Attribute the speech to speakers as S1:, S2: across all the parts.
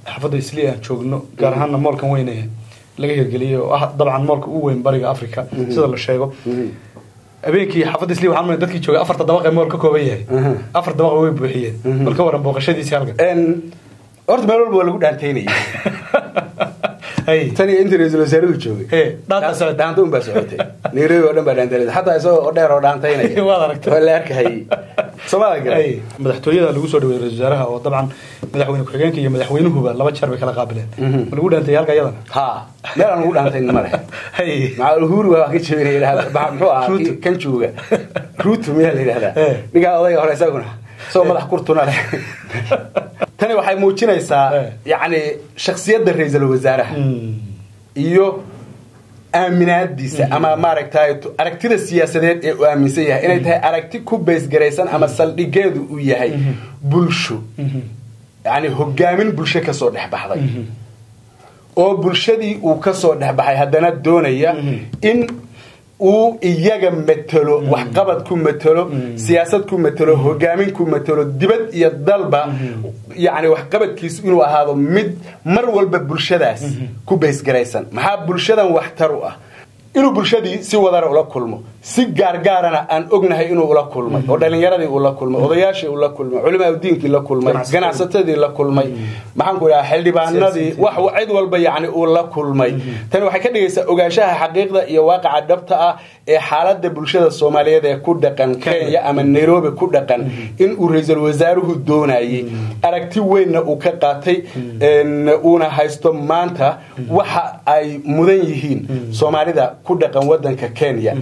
S1: xaafadda isli aan joogno gaar ahaana moolkan weyne laga hirgeliyay oo ah dabcan moolka ugu weyn bariga africa sida la sheego habeenkii xaafadda isli waxaan dadkii joogay afarta dabaq ee mool ka kooban yahay afar dabaq way buuxiyeen bal ka waran booqashadiisii halkan
S2: horta meel walba waa lagu dhaantaynayay tan iyo intii ra-iisul wasaaruhu joogay dhaanta un baa socotay nairobi oo dhan baa dhaantaynaysa xataa isagoo oo dheer oo dhaantaynaya
S1: waad aragtay
S2: waa la arkahayay soomaalia garay
S1: madaxtooyada lagu soo dhaweeyey ra-isul wasaaraha oo dabcan madaxweyne ku-xigeenka iyo madaxweynuhuba laba jeer bay kala qaabileen ma lagu dhaantay halka iyadana
S2: ha meel aan lagu dhaantayn ma leh maca uhuru waa ka jabinaya muxuu ahaa kan jooga ruutu miyaa la yidhahdaa ninkaa odayga hore isaguna isagoo madax kurtuna leh tani waxay muujinaysaa yacni shaksiyadda ra-iisul wasaaraha iyo aaminaadiisa ama maaragtay aragtida siyaasadeed ee uu aaminsan yahay inay tahay aragti ku baysgaraysan ama saldhigeedu uu yahay bulsho yani hogaamin bulsho kasoo dhex baxday oo bulshadii uu kasoo dhex baxay haddana doonaya in uu iyaga matelo waxqabad ku matelo siyaasad ku matelo hogaamin ku matelo dibad iyo dalba yani waxqabadkiisu inuu ahaado mid mar walba bulshadaas ku baysgaraysan maxaa bulshadan waxtar u ah inuu bulshadii si wadara ula kulmo si gaargaarana aan ognahay inuu ula kulmay oo dhalinyaradii uu la kulmay odayaashii uu la kulmay culimaa diinkii la kulmay ganacsatadii la kulmay maxaanku idhaha xildhibaanadii wax cid walba yani uu la kulmay tani waxay ka dhigaysaa ogaanshaha xaqiiqda iyo waaqaca dhabta ah ee xaalada bulshada soomaaliyeed ee ku dhaqan kenya ama nairobi ku dhaqan inuu ra-iisul wasaaruhu doonayay aragti weynna uu ka qaatay uuna haysto maanta waxa ay mudan yihiin soomaalida ku dhaqan wadanka kenya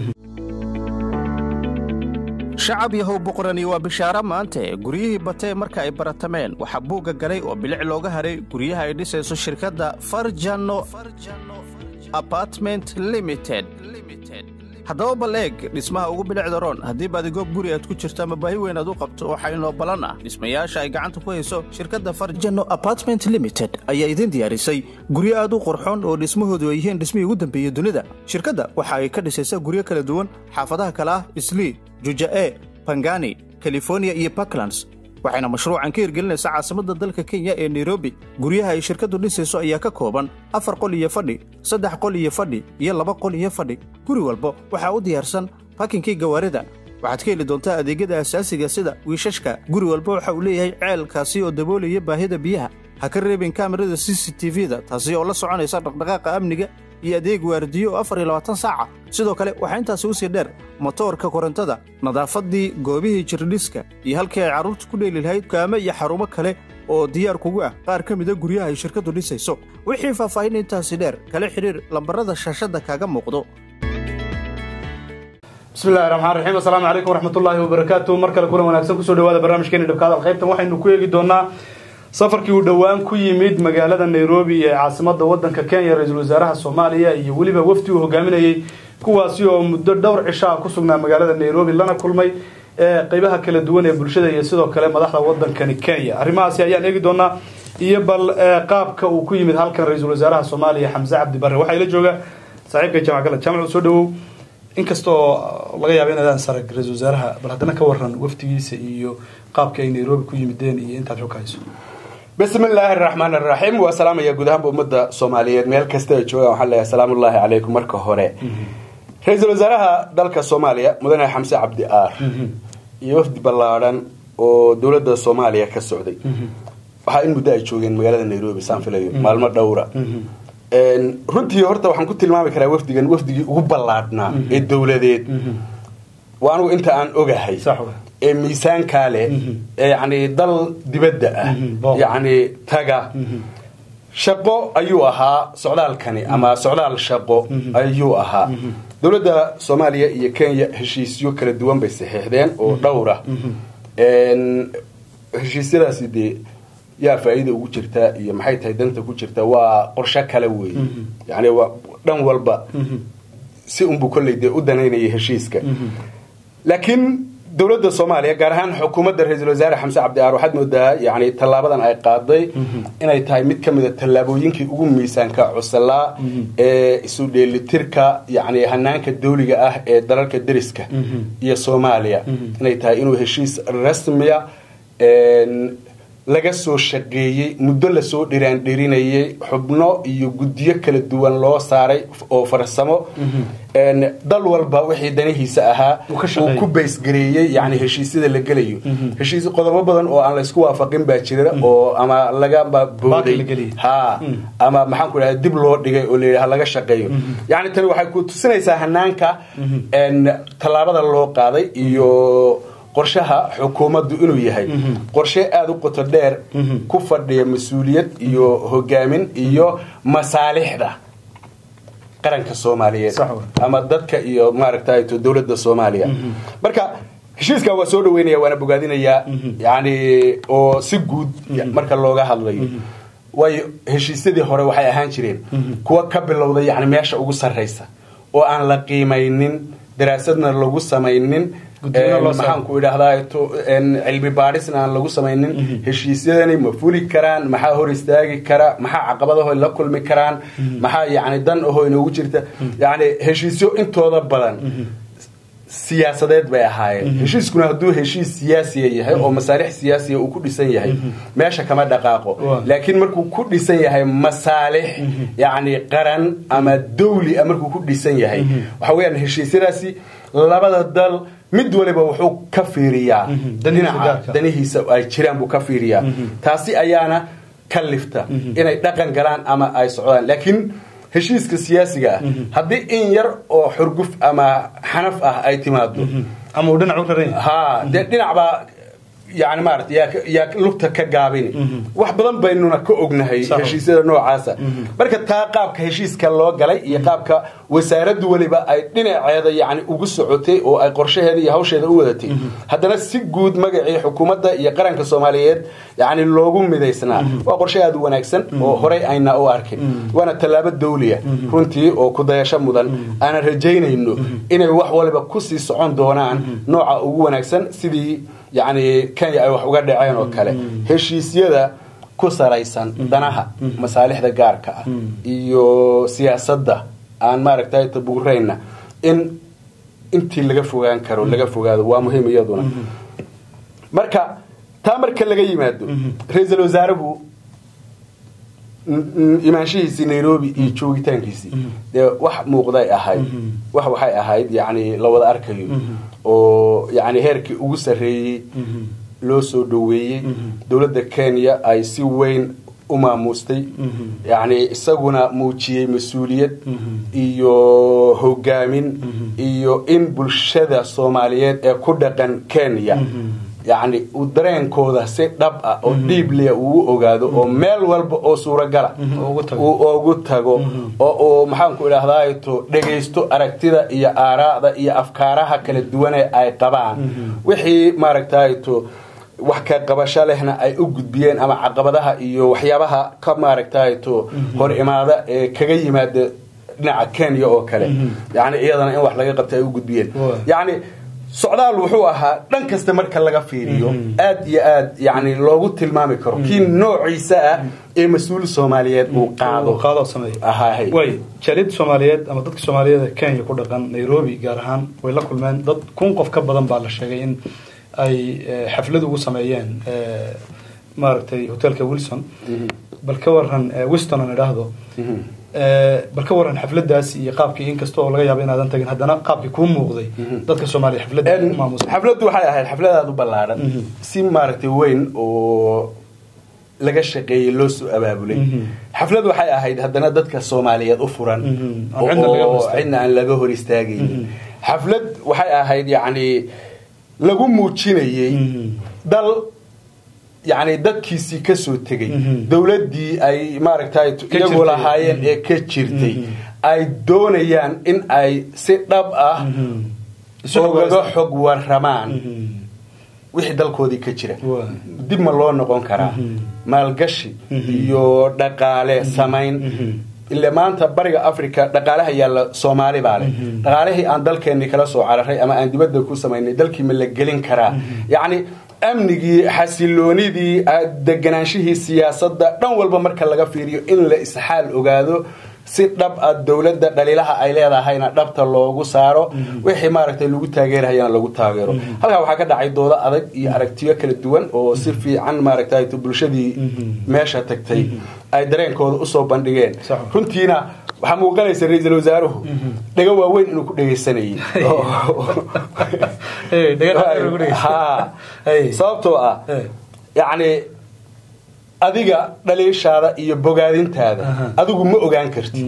S3: shacab yahow buqrani waa bishaaro maante guryihii batee marka ay baratameen waxaa buugga galay oo bilic looga haray guryaha ay dhisayso shirkadda farjano apartment limited haddaba bal eeg dhismaha ugu bilicda roon haddii baadigoog guri aad ku jirto ama baahi weyn aad u qabto waxaa inoo ballan ah dhismayaasha ay gacanta ku hayso shirkadda farjano apartment limited ayaa idiin diyaarisay guryo aad u qurxoon oo dhismahoodu ay yihiin dhismihii ugu dambeeyey dunida shirkadda waxa ay ka dhisaysaa guryo kala duwan xaafadaha kale ah islii juja'e bangani californiya iyo puntlands waxayna mashruucan ka hirgelinaysaa caasimadda dalka kenya ee nairobi guryaha ay shirkaddu dhisayso ayaa ka kooban afar qol iyo fadhi saddex qol iyo fadhi iyo laba qol iyo fadhi guri walba waxaa u diyaarsan bakinkii gawaarida waxaad ka heli doontaa adeegyada asaasiga sida wiishashka guri walba waxa uu leeyahay ceelkaasi oo daboolaya baahida biyaha ha ka reebin kaamirada c c t v-da taasi oo la soconaysa dhaqdhaqaaqa amniga iyo adeeg waardiyo oo afar iyo labaatan saaca sidoo kale waxaa intaasi u sii dheer motoorka korontada nadaafaddii goobihii jirdhiska iyo halkii ay carruurta ku dheeli lahayd kaamo iyo xarumo kale oo diyaar kugu ah qaar ka mida guryaha ay shirkaddu dhisayso wixii faahfaahin intaasi dheer kala xidhiir lambarada shaashadda kaaga muuqdo
S1: bismi llahi raxmaan raxiim assalaamu calaykum waraxmatullaahi wabarakaatu mar kale kulan wanaagsan kusoo dhawaada barnaamijkeeni dhabkaadal qaybtan waxaynu ku eegi doonaa safarkii uu dhowaan ku yimid magaalada nairobi ee caasimada wadanka kenya ra-iisul wasaaraha soomaaliya iyo weliba wafdi uu hogaaminayey kuwaasi oo muddo dhowr cishaa ku sugnaa magaalada nairobi lana kulmay qeybaha kala duwan ee bulshada iyo sidoo kale madaxda wadankani kenya arrimahaasi ayaan eegi doonaa iyo bal qaabka uu ku yimid halkan ra-iisul wasaaraha soomaaliya xamse cabdi bare waxaa ila jooga saaxiibka jamac gala jaamac soo dhawow inkastoo laga yaaba inaadaan sarag ra-iisul wasaaraha bal haddana ka waran wafdigiisa iyo qaabka ay nairobi ku yimideen iyo intaad xog hayso
S2: bismi illaahi araxmaan araxiim waa salaamaya guud ahaanba ummadda soomaaliyeed meel kasta ay joogaan waxaan leeyahay salaamullaahi calaykum marka hore ra-iisul wasaaraha dalka soomaaliya mudane xamse cabdi aar iyo wafdi ballaadhan oo dowladda soomaaliya ka socday waxaa in muddo ay joogeen magaalada nairobi saan filayo maalmo dhowra runtii horta waxaan ku tilmaami karaa wafdigan wafdigii ugu ballaadhnaa ee dowladeed waa anugu inta aan ogahay ee miisaankaa leh ee yani dal dibadda ah yacni taga shaqo ayuu ahaa socdaalkani ama socdaal shaqo ayuu ahaa dowladda soomaaliya iyo kenya heshiisyo kala duwan bay saxiixdeen oo dhowra heshiisyadaasi dee yaa faa-iida ugu jirtaa iyo maxay tahay danta ku jirta waa qorsho kale weeye yani waa dhan walba si unbuu kolley dee u danaynayay heshiiska laakiin dowladda soomaaliya gaar ahaan xukuumadda ra-iisul wasaare xamse cabdi aar waxaad moodaa yani tallaabadan ay qaaday inay tahay mid ka mida tallaabooyinkii ugu miisaanka cusalaa ee isu dheelitirka yani hanaanka dawliga ah ee dalalka deriska iyo soomaaliya inay tahay inuu heshiis rasmiya laga soo shaqeeyey muddo lasoo dhiraandhirinayay xubno iyo guddiyo kala duwan loo saaray oo farsamo dal walba wixii danihiisa ahaa uu ku baysgareeyey yani heshiisyada la gelayo heshiis qodobo badan oo aan laysku waafaqin baa jira oo ama lagaba booday ha ama maxaan ku idhahda dib loo dhigay oo layidhaha laga shaqeeyo yani tani waxay ku tusinaysaa hanaanka tallaabada loo qaaday iyo qorshaha xukuumaddu inuu yahay qorshe aada u qoto dheer ku fadhiya mas-uuliyad iyo hogaamin iyo masaalixda qaranka soomaaliyeed ama dadka iyo maaragta dowladda soomaaliya marka heshiiskaa waa soo dhaweynaya waana bogaadinayaa yani oo si guud marka looga hadlayo waayo heshiisyadii hore waxay ahaan jireen kuwa ka bilowda yani meesha ugu sarraysa oo aan la qiimaynin daraasadna lagu samaynin maxaan ku idhaahdaa cilmi baadhisna aan lagu samaynin heshiisyadani ma fuli karaan maxaa hor istaagi kara maxaa caqabadaho la kulmi karaan maxaa yani dan ahoo inoogu jirta yani heshiisyo intooda badan siyaasadeed bay ahaayeen heshiiskuna hadduu heshiis siyaasiya yahay oo masaalix siyaasiya uu ku dhisan yahay meesha kama dhaqaaqo laakiin markuu ku dhisan yahay masaalix yani qaran ama dawli a markuu ku dhisan yahay waxa weyaan heshiisyadaasi labada dal mid waliba wuxuu ka fiiriyaa dhinaca danihiisa ay jiraan buu ka fiiriyaa taasi ayaana ka lifta inay dhaqan galaan ama ay socdaan laakiin heshiiska siyaasiga ah haddii in yar oo xurguf ama xanaf ah ay timaado
S1: ama uu dhinac u raran
S2: ha dee dhinacbaa yani maarata yaa lugta ka gaabini wax badan baynuna ka ognahay heshiisyada noocaasa marka taa qaabka heshiiska loo galay iyo qaabka wasaaraddu weliba ay dhinaceeda yani ugu socotay oo ay qorshaheeda iyo hawsheeda u wadatay haddana si guud magacii xukuumadda iyo qaranka soomaaliyeed yani loogu midaysnaa waa qorshe aada u wanaagsan oo horey ayna u arkin waana tallaabo dawliya runtii oo kudayasho mudan aanan rajaynayno inay wax waliba kusii socon doonaan nooca ugu wanaagsan sidii yani kenya ay wax uga dhaceen oo kale heshiisyada ku salaysan danaha masaalixda gaarka ah iyo siyaasadda aan maaragtay tabuurayna in intii laga fogaan karo laga fogaado waa muhiim iyaduna marka taa marka laga yimaado ra-iisul wasaaruhu imaanshihiisii nairobi iyo joogitaankiisii dee wax muuqday ahayd wax waxay ahayd yani la wada arkayo oo yani heerkii ugu sarreeyey loo soo dhoweeyey dowladda kenya ay si weyn u maamustay yani isaguna muujiyey mas-uuliyad iyo hogaamin iyo in bulshada soomaaliyeed ee ku dhaqan kenya yani uu dareenkooda si dhab ah oo dhiibliya uu ogaado oo meel walba oo suuragala uu ugu tago oo uu maxaanku idhaahdato dhegaysto aragtida iyo aaraada iyo afkaaraha kala duwane ay qabaan wixii maaragtayto wax ka qabasho lehna ay u gudbiyeen ama caqabadaha iyo waxyaabaha ka maaragtayto hor imaada ee kaga yimaada dhinaca kenya oo kale yani iyadana in wax laga qabta ay u gudbiyeen yani socdaal wuxuu ahaa dhan kasta marka laga fiiriyo aad iyo aad yani loogu tilmaami karo kii noociisa ah ee mas-uul soomaaliyeed uu qaado
S1: way jaaliyadda soomaaliyeed ama dadka soomaaliyeed ee kenya ku dhaqan nairobi gaar ahaan way la kulmeen dad kun qof ka badan baa la sheegay in ay xaflad ugu sameeyeen maaragtay hotelka wilson bal ka waran wiston aan idhaahdo bal ka waran xafladaas iyo qaabkii inkasta oo laga yaaba inaadan tagin haddana qaabkii kuu muuqday dadka soomaaliya xafladda maamusa
S2: xafladdu waxay ahayd xaflad aada u ballaaran si maaragtay weyn oo laga shaqeeyey loo soo abaabulay xaflad waxay ahayd haddana dadka soomaaliyeed u furan oo cidna aan laga hor istaagaynin xaflad waxay ahayd yacni lagu muujinayey dal yani dadkiisii ka soo tegey dowladdii ay maaragtay iyagu lahaayeen ee ka jirtay ay doonayaan in ay si dhab ah ogaga xog waramaan wixii dalkoodii ka jira dib ma loo noqon karaa maalgashi iyo dhaqaale samayn ile maanta bariga africa dhaqaalaha yaalla soomaali baa leh dhaqaalihii aan dalkeennii kala soo cararay ama aan dibadda ku samaynay dalkii ma la gelin karaa yacni amnigii xasiloonidii deganaanshihii siyaasadda dhan walba marka laga fiiriyo in la isxaal ogaado si dhab ah dowladda dhaliilaha ay leedahayna dhabta loogu saaro wixii maaragtay lagu taageerahayana lagu taageero halkaa waxaa ka dhacay doodo adag iyo aragtiyo kala duwan oo si fiican maaragtay bulshadii meesha tagtay ay dareenkooda usoo bandhigeen runtiina waxaa muuqanaysa ra-iisul wasaaruhu dhego waaweyn inuu ku dhegaysanayay sababtoo ah yacni adiga dhaliishaada iyo bogaadintaada adigu ma ogaan kartid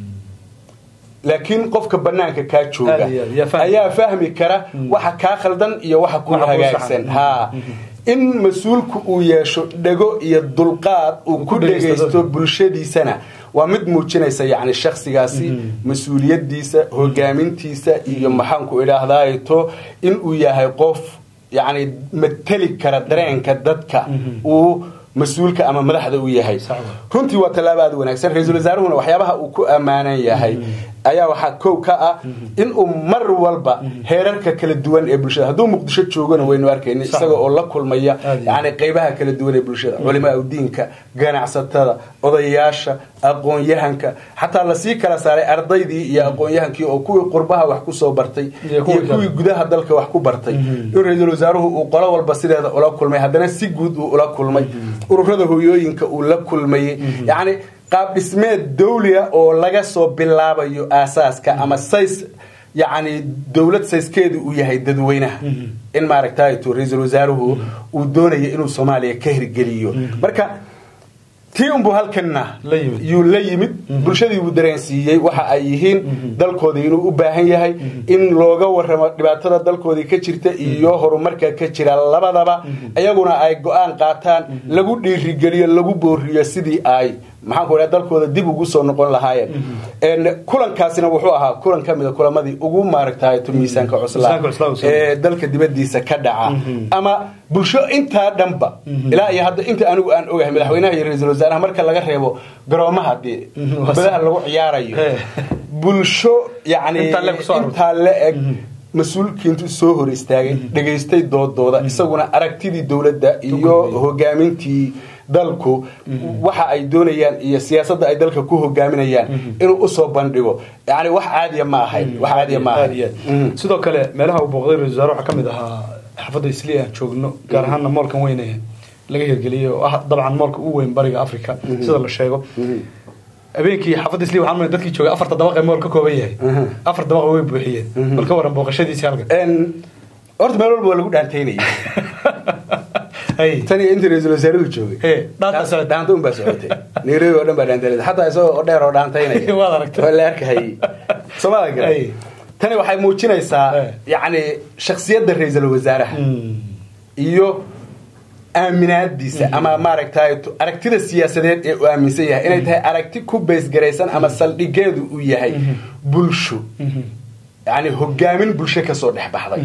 S2: laakiin qofka banaanka kaa jooga ayaa fahmi kara waxa kaa khaldan iyo waxa ku hagaagsan ha in mas-uulku uu yeesho dhego iyo dulqaad uu ku dhegaysto bulshadiisana waa mid muujinaysa yani shaksigaasi mas-uuliyadiisa hogaamintiisa iyo maxaanku idhaahdaato inuu yahay qof yani mateli kara dareenka dadka uu mas-uulka ama madaxda u yahay runtii waa tallaabo aad wanaagsan ra-iisul wasaaruhuna waxyaabaha uu ku ammaanan yahay ayaa waxaa kow ka ah inuu mar walba heerarka kala duwan ee bulshada hadduu muqdisho joogona waynu arkayna isaga oo la kulmaya yani qeybaha kala duwan ee bulshada culimaa diinka ganacsatada odayaasha aqoon-yahanka xataa lasii kala saaray ardaydii iyo aqoon-yahankii oo kuwii qurbaha wax kusoo bartay iyo kuwii gudaha dalka wax ku bartay in ra-iisul wasaaruhu uu qolo walba sideeda ula kulmay haddana si guud uu ula kulmay ururada hoyooyinka uu la kulmayay yani qaab dhismeed dawliga oo laga soo bilaabayo aasaaska ama says yani dowlad sayskeedu uu yahay dadweynaha in maaragtayto ra-iisul wasaaruhu uu doonaya inuu soomaaliya ka hirgeliyo marka tii unbuu halkanna yuu la yimid bulshadii buu dareensiiyey waxa ay yihiin dalkoodii inuu u baahan yahay in looga waramo dhibaatada dalkoodii ka jirta iyo horumarka ka jira labadaba iyaguna ay go-aan qaataan lagu dhiirigeliyo lagu booriyo sidii ay maxaanku idhaha dalkooda dib ugu soo noqon lahaayeen kulankaasina wuxuu ahaa kulan ka mida kulamadii ugu maaragtayto miisaanka cuslaa ee dalka dibadiisa ka dhaca ama bulsho intaa dhanba ilaa iyo hadda inta anigu aan ogahay madaxweynaha iyo ra-iisul wasaaraha marka laga reebo garoomaha dee badaha lagu ciyaarayo bulsho yani intaa la eg mas-uulkiintu soo hor istaagay dhegaystay doodooda isaguna aragtidii dowladda iyo hogaamintii dalku waxa ay doonayaan iyo siyaasadda ay dalka ku hogaaminayaan inuu usoo bandhigo yani wax caadiya ma ahayn wax caadiya ma ahayn
S1: sidoo kale meelaha uu booqday ra-isul wasaare waxaa ka mid ahaa xaafadda isli aan joogno gaar ahaana moolkan weyne laga hirgeliyey oo ah dabcan moolka ugu weyn bariga africa sida la sheego habeenkii xaafadda isli waxaan umaleyn dadkii joogay afarta dabaq ee mool ka kooban yahay afar dabaqa way buuxiyeen bal ka waran booqashadiisii halkan
S2: horta meel walba waa lagu dhaantaynayay tan iyo intii ra-iisul wasaaruhu joogay dhaanta un baa socotay nairobi oo dhan baa dhaantaynaysa xataa isagoo oo dheer oo dhaantaynaya
S1: waad aragtay
S2: waa la arkahayay soomaalia gale tani waxay muujinaysaa yacni shaksiyadda ra-iisul wasaaraha iyo aaminaadiisa ama maaragtay aragtida siyaasadeed ee uu aaminsan yahay inay tahay aragti ku baysgaraysan ama saldhigeedu uu yahay bulsho yani hogaamin bulsho kasoo dhex baxday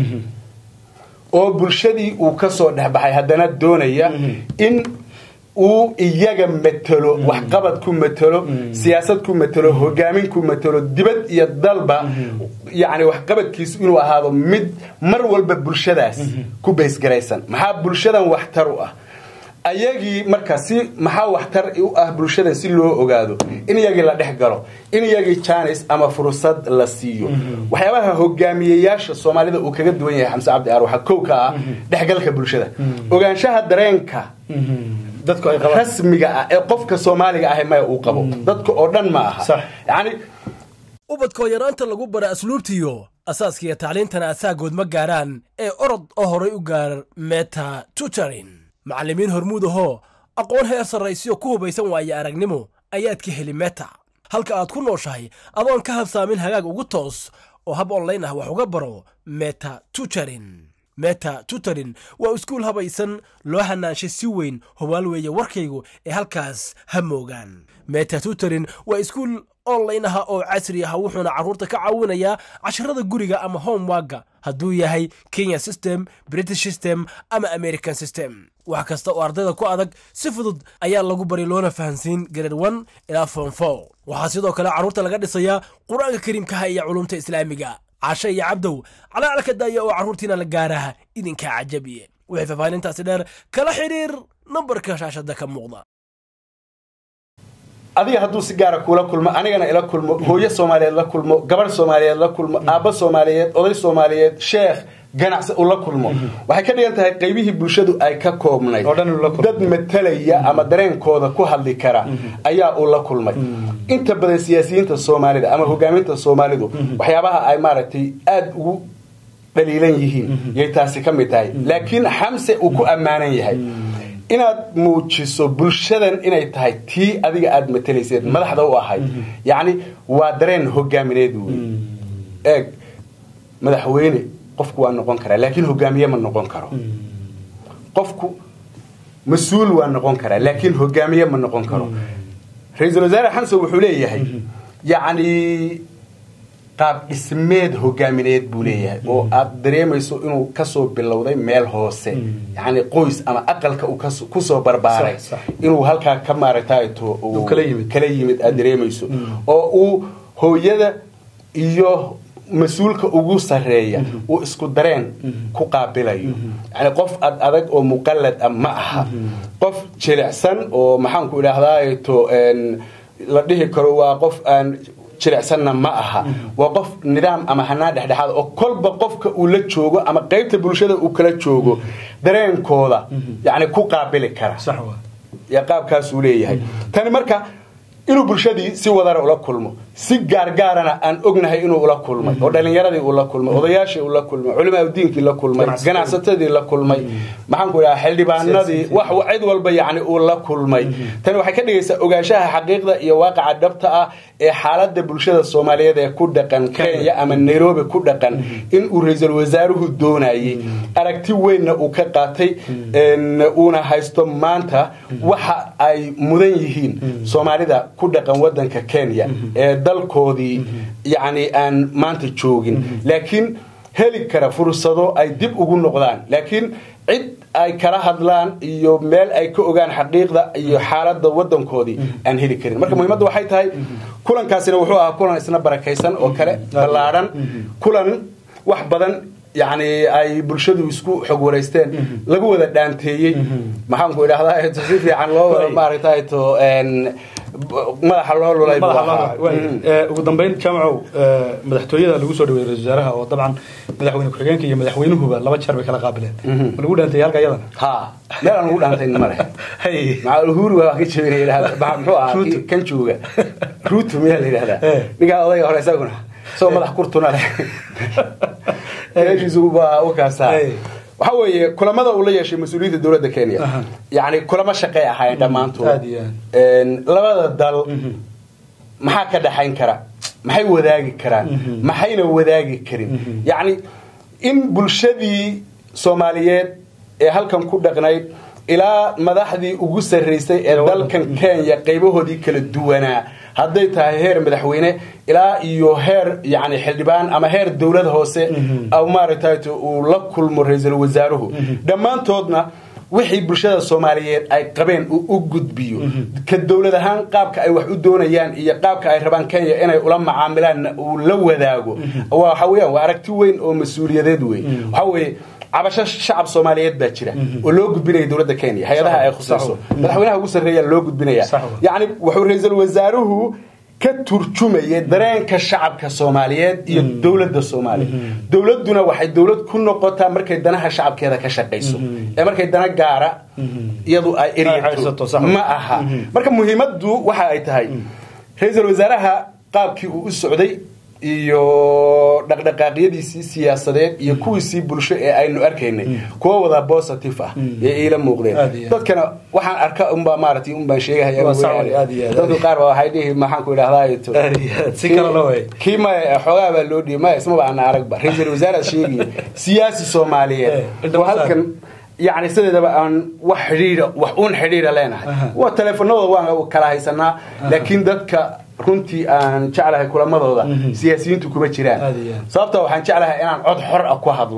S2: oo bulshadii uu kasoo dhexbaxay haddana doonaya in uu iyaga matelo waxqabad ku matelo siyaasad ku matelo hogaamin ku matelo dibad iyo dalba yani waxqabadkiisu inuu ahaado mid mar walba bulshadaas ku baysgaraysan maxaa bulshadan waxtar u ah ayagii marka si maxaa waxtar u ah bulshadan si loo ogaado in iyagii la dhex galo in iyagii janis ama fursad la siiyo waxyaabaha hogaamiyeyaasha soomaalida uu kaga duwan yahay xamse cabdi aar waxaa kow ka ah dhexgalka bulshada ogaanshaha dareenka rasmiga ah ee qofka soomaaliga ah maya uu qabo dadka oo dhan ma aha yani
S4: ubadkoo yaraanta lagu bara asluubtiyo asaaskiiyo tacliintana asaagood ma gaaraan ee orod oo horay u gaar meta tutorin macallimiin hormuud ahoo aqoon heer sarraysiyo ku hubaysan waaye aragnimo ayaad ka heli meta halka aad ku nooshahay adoon ka habsaamin hagaag ugu toos oo hab onlayn ah wax uga baro meta tutorin meta tutorin waa iskuul habaysan loo hanaanshay si weyn hubaal weeye warkaygu ee halkaas ha moogaan meta tutorin waa iskuul online aha oo casri ah wuxuuna carruurta ka caawinayaa casharada guriga ama homewagga hadduu yahay kenya system british system ama american system wax kasta oo ardayda ku adag si fudud ayaa lagu bari loona fahansiin grade one ilaa form four waxaa sidoo kale carruurta laga dhisayaa qur-aanka kariimkaha iyo culumta islaamiga cashe iyo cabdow calaalka daaya oo carruurtiina la gaaraha idinkaa cajabiye wixii faahfaahintaasi dheer kala xidhiir nambarka shaashada ka muuqda
S2: adiga hadduu si gaara kuula kulmo anigana ila kulmo hooyo soomaaliyeed la kulmo gabarh soomaaliyeed la kulmo aabbo soomaaliyeed oday soomaaliyeed sheekh ganacsi uu la kulmo waxay ka dhigan tahay qaybihii bulshadu ay ka koobnayd
S1: Oo dhan uu la kulmo.
S2: dad matalaya ama dareenkooda ku hadli kara ayaa uu la kulmay inta badan siyaasiyiinta soomaalida ama hogaaminta soomaalidu waxyaabaha ay maaragtay aada ugu dhaliilan yihiin yay taasi ka mid tahay laakiin xamse uu ku ammaanan yahay inaad muujiso bulshadan inay tahay tii adiga aada matalayseed madaxda u ahayd yacni waa dareen hogaamineed wey eeg madaxweyne qofku waa noqon karaa laakiin hogaamiye ma noqon karo qofku mas-uul waa noqon karaa laakiin hogaamiye ma noqon karo ra-iisul wasaare xamse wuxuu leeyahay yacni qaab dhismeed hogaamineed buu leeyahay oo aad dareemayso inuu kasoo bilowday meel hoose yani qoys ama aqalka uu kas- kusoo barbaaray
S1: Sax, sax.
S2: inuu halkaa ka maaragtayto uu
S1: kala yimid.
S2: kala yimid aad dareemayso oo uu hooyada iyo mas-uulka ugu sareeya uu isku dareen ku qaabilayo yani qof ad adag oo muqallad ah ma aha qof jilicsan oo maxaanku idhaahdaato la dhihi karo waa qof aan jilicsanna ma aha waa qof nidaam ama hanaan dhexdhexaad oo kolba qofka uu la joogo ama qaybta bulshada uu kala joogo dareenkooda yani ku qaabili kara
S1: sax waa
S2: yaa qaabkaasuu leeyahay tani marka inuu bulshadii si wadara ula kulmo si gaargaarana aan ognahay inuu ula kulmay oo dhalinyaradii uu la kulmay odayaashii uu la kulmay culimaaudiinkii la kulmay
S1: Ganacsatadii.
S2: ganacsatadii la kulmay maxaanku idhaha xildhibaanadii wax cid walba yani uu la kulmay tani waxay ka dhigaysaa ogaanshaha xaqiiqda iyo waaqaca dhabta ah ee xaalada bulshada soomaaliyeed ee ku dhaqan kenya ama nairobi ku dhaqan inuu ra-iisul wasaaruhu doonayay aragti weynna uu ka qaatay een, uuna haysto maanta waxa ay mudan yihiin soomaalida ku dhaqan wadanka kenya ee dalkoodii yacni aan maanta joogin laakiin heli kara fursado ay dib ugu noqdaan laakiin cid ay kala hadlaan iyo meel ay ka ogaan xaqiiqda iyo xaalada wadankoodii aan heli karin marka muhiimadda waxay tahay kulankaasina wuxuu ahaa kulan isna barakaysan oo kale ballaadhan kulan wax badan yani ay bulshadu isku xog wareysteen lagu wada dhaanteeyey maxaanku idhahdaa si fiican loo wada maaragtay to madaxa loo lulay buu ahaa. Mhm.
S1: Ee, ugu dambeyn jaamacow ee, madaxtooyada lagu soo dhaweeyey ra-iisul wasaaraha oo dabcan madaxweyne ku-xigeenka iyo madaxweynuhuba laba jeer bay kala qaabileen ma lagu dhaantay halka iyadana
S2: ha meel aan ugu dhaantayna ma leh
S1: Hay.
S2: maca uhuru waa ka jabinay yidhahda Maxa- muxuu ahaa
S1: Ruto.
S2: kii kan jooga ruutu miyaa la yidhahdaa
S1: Eh.
S2: ninkaa odayga hore isaguna isagoo madax kurtuna leh meeshiisu waa u kaasaa
S1: Eh.
S2: waxa weeye kulamada uu la yeeshay mas-uuliyiinta dowladda kenya
S1: Aha.
S2: yacni kulamo shaqay ahaayeen dhammaantood
S1: Aad iyo aad.
S2: Een, labada dal maxaa ka dhaxayn kara maxay wadaagi karaan maxayna wadaagi karin yacni in bulshadii soomaaliyeed ee halkan ku dhaqnayd ilaa madaxdii ugu sarraysay ee dalkan kenya qaybahoodii kala duwanaa hadday tahay heer madaxweyne ilaa iyo heer yani xildhibaan ama heer dowlad hoose aw maaragtay uu la kulmo ra-iisul wasaaruhu dhammaantoodna wixii bulshada soomaaliyeed ay qabeen uu u gudbiyo ka dowlad ahaan qaabka ay wax u doonayaan iyo qaabka ay rabaan kenya inay ula macaamilaanna uu la wadaago waxa weeyaan waa aragti weyn oo mas-uuliyadeed wey waxa weeye cabasho shacab soomaaliyeed baa jira oo loo gudbinaya dowladda kenya hay-adaha ay khusayso madaxweynaha ugu sarreeya loo gudbinaya
S1: Sax wa.
S2: yacni wuxuu ra-iisul wasaaruhu ka turjumaya dareenka shacabka soomaaliyeed iyo dowladda soomaaliya dowladduna waxay dowlad ku noqotaa markay danaha shacabkeeda ka shaqayso ee markay dana gaara iyadu ay
S1: Ay haysato,
S2: eryato
S1: sax wa.
S2: ma aha marka muhiimaddu waxa ay tahay ra-iisul wasaaraha qaabkii uu u socday iyo dhaqdhaqaaqyadiisii siyaasadeed iyo kuwiisii bulsho ee aynu arkaynay kuwa wada positive ah ee iila muuqdeen
S1: Aad iyo aad.
S2: dadkana waxaan arka unbaa maaragtay unbaan sheegahaya
S1: Waa sax
S2: mooyaane.
S1: wey, aad iyo aad.
S2: dadku qaar baa waxay dhihi maxaanku idhahdaa
S1: Aad iyo aad, si kale loo waayay.
S2: kii maya xoogaa baa loo dhiibay maya ismaba ana aragba ra-iisul wasaaraad sheegaya siyaasi soomaaliyeed
S1: Eh,
S2: oo halkan yani sideedaba aan wax xidhiira wax uun xidhiira leenahay
S1: Aha.
S2: waa teleefanadooda waan kala haysanaa laakiin dadka runtii aan jeclahay kulamadooda siyaasiyiintu kuma jiraan
S1: Aad iyo aad.
S2: sababta waxaan jeclahay inaan cod xor ah ku hadlo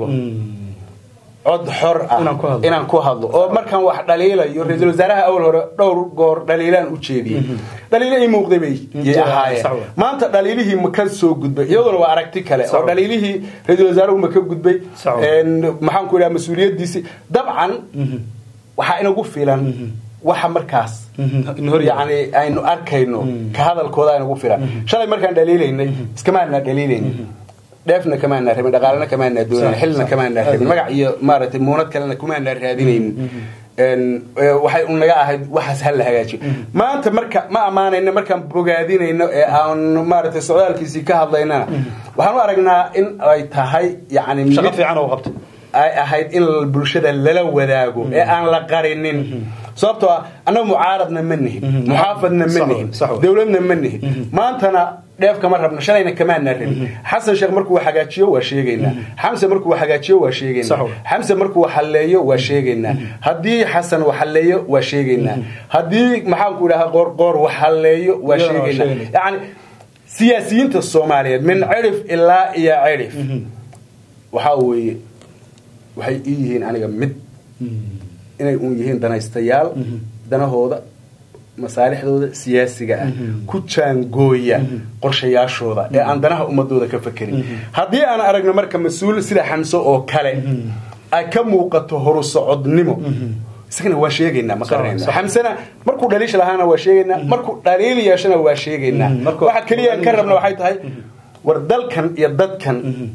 S2: cod xor ah
S1: Inaan ku hadlo.
S2: inaan ku hadlo oo markaan wax dhaliilayo ra-iisul wasaaraha awal hore dhowr goor dhaliilaan u jeediyey dhaliilo ii muuqday bay yay
S1: Jira,
S2: ahaayeen
S1: sax wa.
S2: maanta dhaliilihii ma ka soo gudbay iyaduna waa aragti kale
S1: Sax
S2: oo
S1: wa.
S2: dhaliilihii ra-iisul wasaaruhu ma ka gudbay
S1: Sax wa.
S2: Een, maxaan ku idhaha mas-uuliyadiisii dabcan waxaa inagu filan waxa markaas
S1: in hor yaal.
S2: yani aynu arkayno ka hadalkooda aynugu filan shalay markaan dhaliilaynay iskamaanaa dhaliilayna dheefna kamaanaa rabin dhaqaalena kamaanaa doonan
S1: Sax,
S2: xilna
S1: sax.
S2: kamaanaa rabin magac iyo maaragtay muunad kalena kumaanaa raadinaynin Een, ee, waxay unaga ahayd waxaas ha la hagaajiyo maanta marka ma ammaanayno markaan bogaadinayno ee aan maaragtay socdaalkiisii ka hadlaynana waxaan u aragnaa in ay tahay yani
S1: shaqo
S2: mid
S1: fiican oo qabtay
S2: ay ahayd in bulshada lala wadaago ee aan la qarinin sababtoo ah annaga mucaaradna ma nihin muxaafadna ma
S1: Sax wey,
S2: nihin
S1: sax wey.
S2: dowladna ma nihin maantana dheef kama rabno shalayna kamaana rabin xasan sheekh markuu hagaajiyo waa sheegaynaa xamse markuu hagaajiyo waa
S1: Sax
S2: sheegaynaa
S1: wey.
S2: xamse markuu xalleeyo waa sheegaynaa haddii xasan wax halleeyo waa sheegaynaa haddii maxaanku idhaha qoorqoor wax halleeyo waa
S1: Iyadana waa
S2: sheegaynaa
S1: sheegaynaa.
S2: yani siyaasiyiinta soomaaliyeed min cirif ilaa iyo cirif waxaa weeye waxay ii yihiin aniga mid inay uun yihiin danaystayaal danahooda masaalixdooda siyaasiga ah ku jaangooya qorshayaashooda ee aan danaha ummadooda ka fakerin haddii aan aragno marka mas-uul sida xamse oo kale ay ka muuqato horu socodnimo isagana waa sheegaynaa ma qaranayno
S1: sax.
S2: xamsena markuu dhaliish lahaana waa sheegaynaa markuu dhaliil yeeshana waa sheegaynaa
S1: Mhm, markuu-
S2: waxa keliya aan ka rabna waxay tahay war dalkan iyo dadkan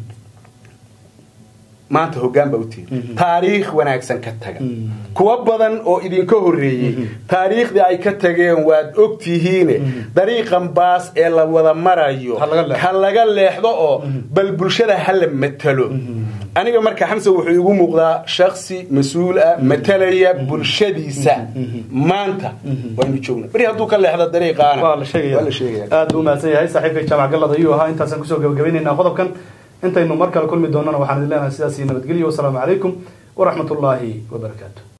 S2: maanta hoggaan baa u tihin taariikh wanaagsan ka taga kuwa badan oo idinka horreeyey taariikhdii ay ka tageen waad og tihiine dariiqan baas ee la wada marayo
S1: Ha laga leexdo.
S2: ha laga leexdo oo bal bulshada ha la matalo aniga marka xamse wuxuu igu muuqdaa shaksi mas-uul ah matalaya bulshadiisa maanta waynu joogna beri hadduu ka leexdo dariiqaana
S1: waa la sheegaya
S2: waa la sheegaya
S1: aad buu mahadsan yahay saaxiibka jaamac gallad ayuu ahaa intaasaan kusoo gabagabaynaynaa qodobkan intaynu mar kale kulmi doonana waxaan idin leenahay sidaas iyo nabadgelyo wasalaamu calaykum waraxmat ullaahi wabarakaatu